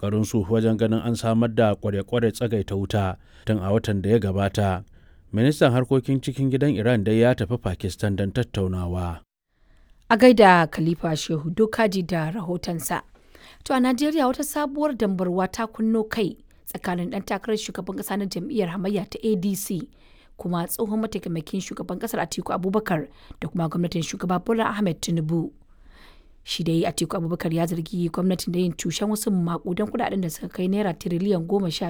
ƙoƙarinsu wajen ganin an samar da kware-kware tsagaita wuta tun a watan da ya gabata ministan harkokin cikin gidan iran dai ya tafi pakistan don tattaunawa a gaida khalifa shehu dokaji da rahotonsa to a najeriya wata sabuwar dambarwa ta kunno kai tsakanin dan takarar shugaban kasa na jam'iyyar hamayya ta adc kuma tsohon mataimakin shugaban kasar atiku abubakar da kuma gwamnatin shugaba bola ahmed tinubu shi dai atiku abubakar ya zargi gwamnatin da yin tushen wasu makudan kudaden da suka kai naira tiriliyan goma sha